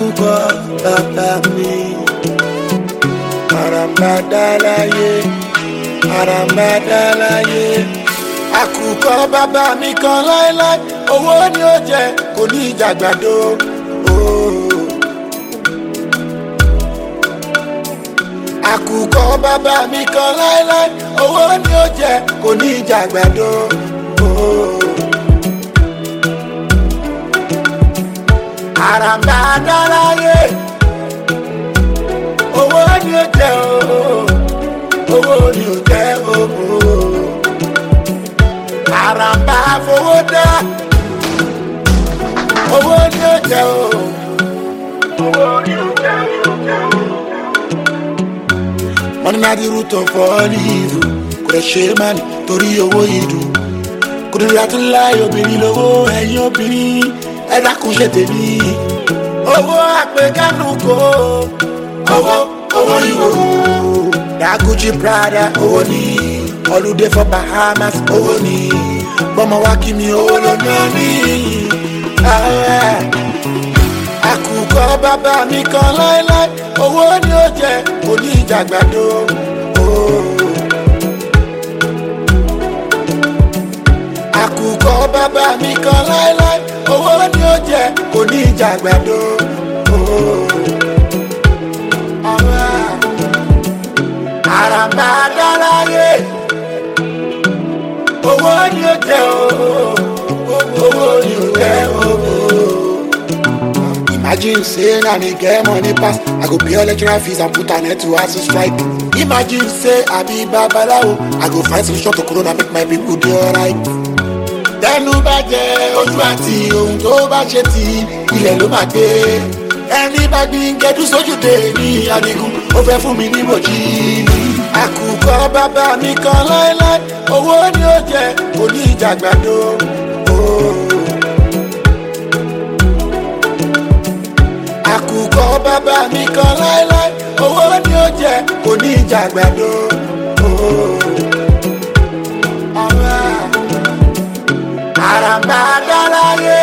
àkùkọ bàbá mi àràmàdà láyé àràmàdà láyé àkùkọ bàbá mi kan láéláé owó ni ó jẹ kò ní ìjàgbàdo. Oh. àkùkọ bàbá mi kan láéláé owó ni ó jẹ kò ní ìjàgbàdo. Oh. àràmbà dáláyé owó ni ó jẹ ooo owó ni ó jẹ ooo àràmbà fowó dá owó ni ó jẹ ooo owó ni ó jẹ ooo. money na the root of all evil kò lè ṣe é má ní torí owó ìdùn kò ní láti láì obìnrin lówó ẹ̀yìn obìnrin ẹ dákun ṣe tèmi owó àpèkánu kò owó owó ìwò daguji prada owó ni holiday for bahamas owó ni bọ́mọ wá kí mi owó ló ná mi. Ah, àkùkọ bàbá mi kan láéláé owó ni ó jẹ òní ìjàgbàdo. Oh. àkùkọ bàbá mi kan láéláé owó ni ó jẹ kò ní ìjàgbàdo. àràmbà dáláyé owó ni ó jẹ owó ni ó jẹ Imagine say na me get money pass, I go pay all lecturer fees and put an end to hustle strike. Imagine say I be babalawo, I go find solution to corona make my people dey alright tẹnu bá jẹ ojú àti ohun tó bá ṣe ti ilẹ̀ ló máa gbé ẹni bá gbin gẹdú sójúde ní adigun ó fẹ́ fún mi ní bòjì àkùkọ bàbá mi kan láéláé owó ni ó jẹ òní ìjàgbàdo. àkùkọ bàbá mi kan láéláé owó ni ó jẹ òní ìjàgbàdo. Alright àràmbà dáláyé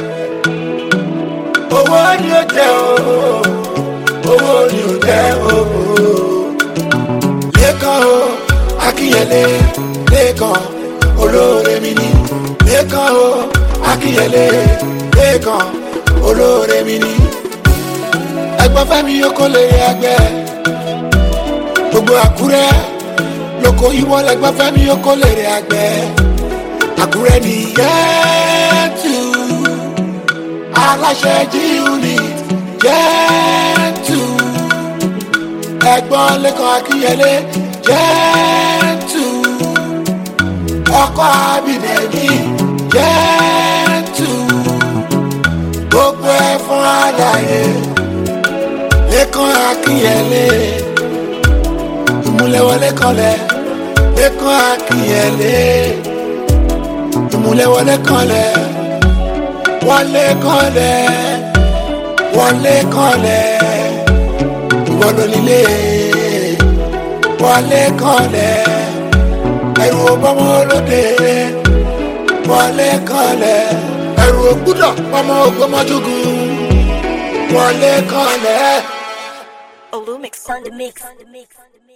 owó ni ó jẹ ooo owó ni ó jẹ ooo lẹ́kàn o akínyẹlé lẹ́kàn olóore mi ni lẹ́kàn o akínyẹlé lẹ́kàn olóore mi ni ẹgbọ́n fẹ́mi yókò lè ẹgbẹ́ gbogbo àkúrẹ́ lóko ìwọ lẹgbọ́n fẹ́mi yókò lè ẹgbẹ́ àkúrẹ́ ní yẹ́tù aláṣẹ jí unit yẹ́tù ẹ̀gbọ́n lẹ́kọ̀ọ́ akínyẹlé yẹ́tù ọkọ̀ abìnẹ́ni yẹ́tù gbogbo ẹ̀ fún àlàyé lẹ́kọ̀ọ́ akínyẹlé ìmúlẹ̀wọlé kanlẹ̀ lẹ́kọ̀ọ́ akínyẹlé ìmúlẹ̀wọlé kanlẹ̀ wọlé kanlẹ̀ wọlé kanlẹ̀ ìwọ́dọ̀ nílé wọlé kanlẹ̀ ẹrù ọbọmọ olóde wọlé kanlẹ̀ ẹrù ògbúdọ̀ ọmọ ògbómọjúgùn wọlé kanlẹ̀. Olumix on the mix.